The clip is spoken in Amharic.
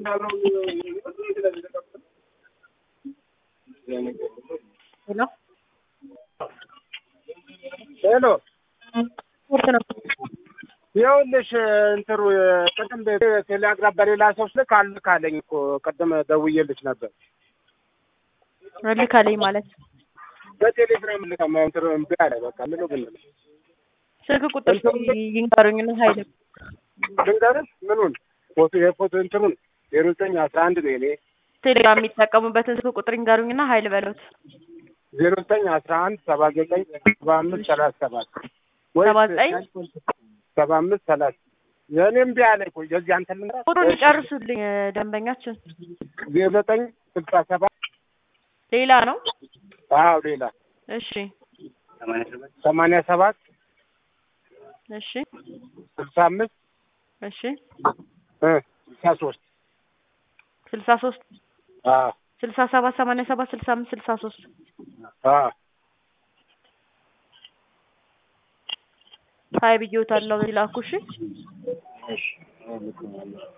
ሄሎ ሄሎ ስፖርት ነው። ይኸውልሽ እንትሩ ቅድም ቴሌግራም በሌላ ሰው ስልክ አልክ አለኝ እኮ ቅድም ደውዬልሽ ነበር። ልካለኝ ማለት በቴሌግራም ልካ እንትሩ እምቢ አለ። በቃ ምን ግን ስልክ ቁጥር ይንገሩኝና ሀይል ልንገርሽ ምኑን ፎቶ የፎቶ እንትሩን ዜሮ ዘጠኝ አስራ አንድ ነው የኔ ቴሌግራም የሚጠቀሙበትን ስልክ ቁጥር ይንገሩኝና ሀይል በሉት። ዜሮ ዘጠኝ አስራ አንድ ሰባ ዘጠኝ ሰባ አምስት ሰላሳ ሰባት ሰባ ዘጠኝ ሰባ አምስት ሰላሳ የእኔ እምቢ አለ እኮ የዚህ አንተ ልንገር ቁጥሩን ይጨርሱልኝ ደንበኛችን። ዜሮ ዘጠኝ ስልሳ ሰባት ሌላ ነው። አዎ ሌላ እሺ ሰማንያ ሰባት እሺ ስልሳ አምስት እሺ እ ስልሳ ሶስት ስልሳ ሶስት አዎ ስልሳ ሰባት ሰማንያ ሰባት ስልሳ አምስት ስልሳ ሶስት አዎ ሀይ ብዬዎታለሁ። ላኩ እሺ እሺ